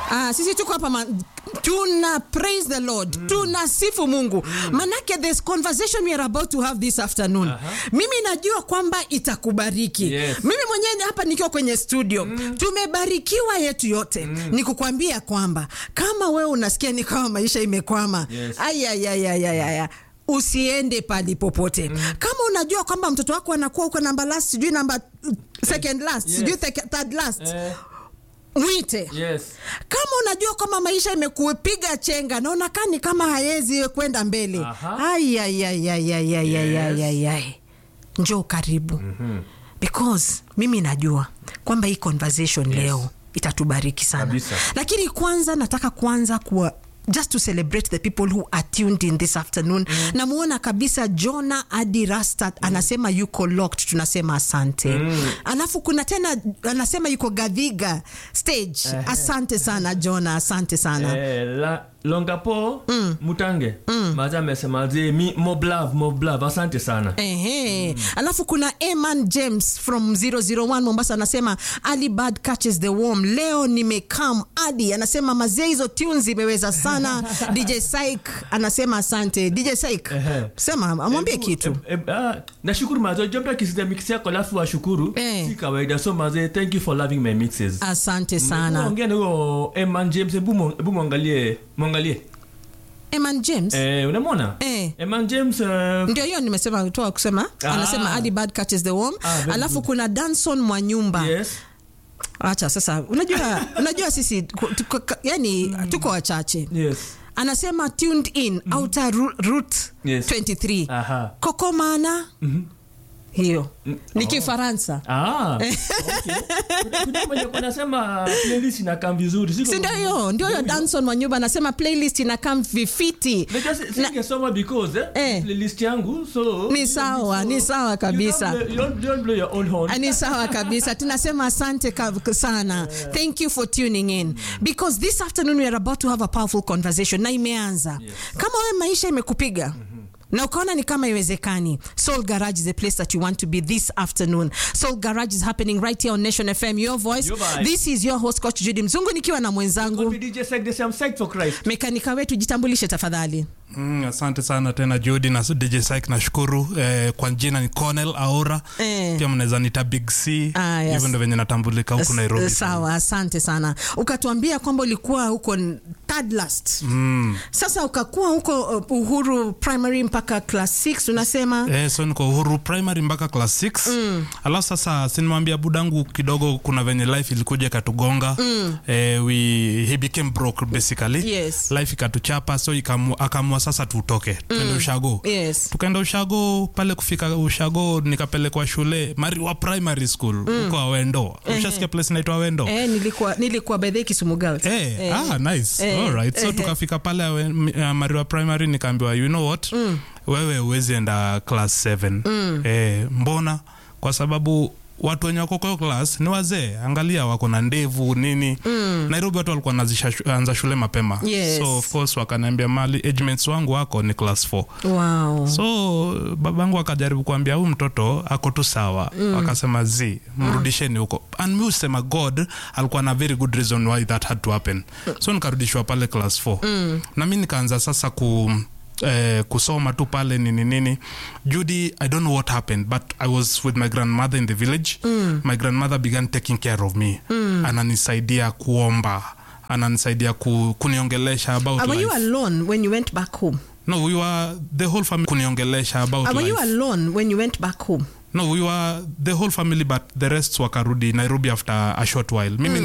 Ah, sisi tuko hapa ma- tuna praise the lord tunasifu mungu manake this conversation we are about to have this afternoon mimi najua kwamba itakubariki Yes. mimi mwenyewe ni hapa nikiwa kwenye studio tumebarikiwa yetu yote ni kukwambia kwamba kama wewe unasikia ni kama maisha imekwama Yes. ayayayayayaya usiende pali popote kama unajua kwamba mtoto wako anakuwa uko namba last sijui namba uh, second last Yes. sijui thek- third last Eh, mwite yes. kama unajua kwamba maisha imekupiga chenga na unakaa ni kama hayezi kwenda mbele Aha. ayayayayayayayayay njoo karibu because mimi najua kwamba hii conversation leo itatubariki sana Kabisa. lakini kwanza nataka kwanza kuwa just to celebrate the people who are tuned in this afternoon mm. namuona kabisa jona adi rastat anasema yuko locked tunasema asante mm. alafu kuna tena anasema yuko gadhiga stage asante sana jona asante sana Eh, la, longapo mutange maza amesema zi mi moblav moblav asante sana Ehe. alafu kuna eman james from 001 mombasa anasema ali bad catches the worm leo nimekam adi anasema mazee hizo tunes imeweza sana dj sik anasema asante dj sik Ehe. sema amwambie Eh, kitu eh, eh, ah, nashukuru mazo jomta kisida mix yako alafu washukuru Eh. si kawaida so maze thank you for loving my mixes asante sana ongea na huyo eman james hebu mu- hebu mwangalie mwangalie eman james eh, unamwona Eh. eman james eh, ndio hiyo nimesema toa kusema Ah. anasema ali bad catches the worm Ah, very alafu good. kuna danson mwanyumba yes acha sasa unajua unajua sisi ku- tuko, ka- yani tuko wachache yes anasema tuned in outer ru- route Yes. 23 aha kokomana hiyo ni kifaransa Ah, okay. Kuna- kuna mwenye anasema playlist inakaa vizuri siko- si ndio hiyo ndio hiyo danson wanyumba anasema playlist inakam vifiti Unajua si- singesoma because eh, Eh. playlist yangu so Ni sawa, ni sawa kabisa. You don't, blow- you don't, you don't blow your own horn. Ah, ni sawa kabisa tunasema asante ka- sana thank you for tuning in because this afternoon we are about to have a powerful conversation na imeanza kama wewe maisha imekupiga na ukaona ni kama iwezekani soul garage is a place that you want to be this afternoon soul garage is happening right here on nation fm your voice Your vibe. this is your host coach judy mzungu nikiwa na mwenzangu Call me DJ Sek, they say I'm psyched for Christ. mekanika wetu jitambulishe tafadhali Mm, asante sana tena Jody na DJ Sik nashukuru eh, kwa jina ni Cornel Aura Eh. pia mnaweza nita Big C Ah, yes. hivyo ndo venye natambulika huku S- Nairobi sawa asante sana ukatuambia kwamba ulikuwa huko n- third last mm. sasa ukakuwa huko uh, uhuru primary mpaka class 6 unasema Eh, so niko uhuru primary mpaka class 6 mm. alafu sasa sinimwambia budangu kidogo kuna venye life ilikuja ikatugonga mm. eh, we, he became broke basically Yes. life ikatuchapa so ikamu- akaamua sasa tutoke tuende ushago yes tukaenda ushago pale kufika ushago nikapelekwa shule mariwa primary school huko awendo ushasikia place naitwa awendo eh, nilikuwa nilikuwa by the way Kisumu Girls Eh, Eh. ah, nice. Eh, Alright. so eh, tukafika pale awe- m- uh, mariwa primary nikaambiwa you know what wewe huwezi enda class 7 eh, mbona kwa sababu watu wenye wako kwa hiyo class ni wazee angalia wako na ndevu nini nairobi watu walikuwa naanza shule mapema Yes. so of course wakaniambia mali agemates wangu wako ni class 4 wow so babangu akajaribu kuambia huyu mtoto ako tu sawa mm. akasema z mrudisheni huko and mi usema god alikuwa na very good reason why that had to happen so nikarudishwa pale class 4 mm. na mi nikaanza sasa ku Eh, kusoma tu pale nini nini judy i don't know what happened but i was with my grandmother in the village mm. my grandmother began taking care of me mm. ananisaidia kuomba ananisaidia ku, kuniongelesha about Uh, were you life. alone when you went back home no we were the whole family kuniongelesha about uh, were life you alone when you went back home no we were the whole family but the rest wakarudi nairobi after a short while mimi